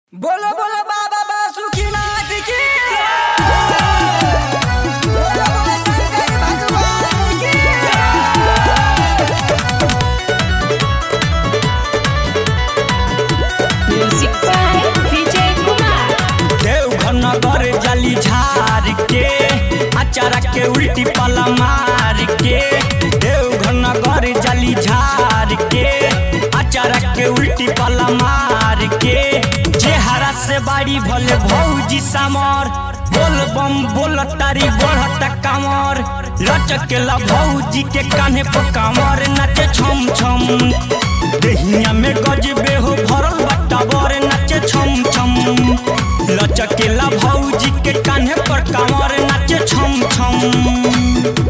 बोलो बोलो बाबा बासुकीनाथ की बोलो बोलो शंकर भगवान की म्यूजिक बाय विजय कुमार देवघर नगर जली झार के अचारा के उल्टी पला मार के देवघर नगर जली झार के अचारा के उल्टी पला मार के चेहरा से बाड़ी भले भौजी समर बोल बम बोल तारी बढ़त कमर लचकेला भौजी के कान्हे पर कमर नाचे छम छम देहिया में गजबे हो भरल बट्टा बर नाचे छम छम लचकेला भौजी के कान्हे पर कमर नाचे छम छम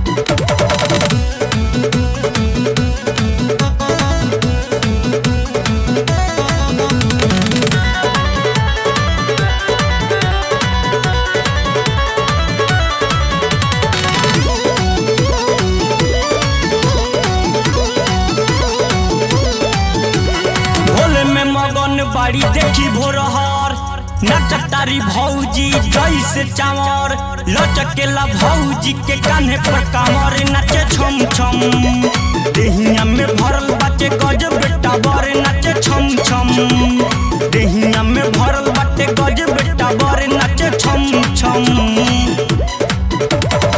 भोले में मगन बाड़ी देखी भोरहर नचतारी भौजी जैसे चावर लचकेला भौजी के कान्हे पर कामर नाचे छम छम देहिया में भरल बाटे गज बेटा बर नाचे छम छम देहिया में भरल बाटे गज बेटा बर नाचे छम छम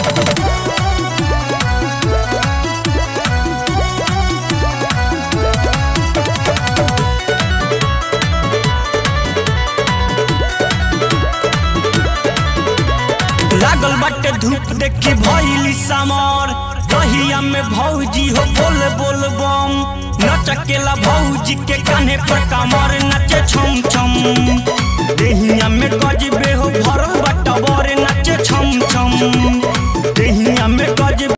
लागल बाटे धूप देखी भइली समर दहिया में भौजी हो बोल बोल बम नचकेला भौजी के कान्हे पर कमर नाचे छम छम देहिया में गजबे हो भरल बट्टा बर नाचे छम छम देहिया में गजबे